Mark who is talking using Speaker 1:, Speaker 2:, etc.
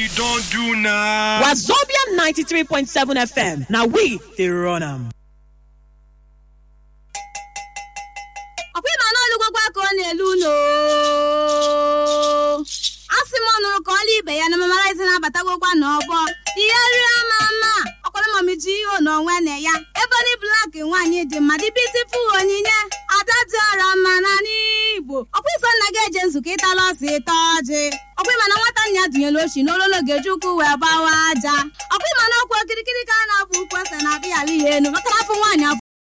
Speaker 1: you don't do now.
Speaker 2: wazobia 93.7 fm na we dey run am.
Speaker 3: ọkwa ịma na olugwogwa ka ọ na-elu uno asị m ọ nụrụ ka ọla ibe ya na mamarazi na-abatagokwa n'ọgbọ ihe rie ama ama ọkwara mamiji ihe n'onwe na ya ebony blak nwaanyị dị mma dị bitiful onyinye ada dị ọra mma na n'igbo ọkwa iso nna gị eje nzukọ ịtala ọsị ịta ọjị ọkwa ịma na nwata nna ya dụnyere ochi n'ololo ga-eji ụkwụ wee gbawa aja ọkwa ịma na ọkwa okirikiri ka a na-abụ ukwu ose na-abịa ala ya enu maka na afọ nwaanyị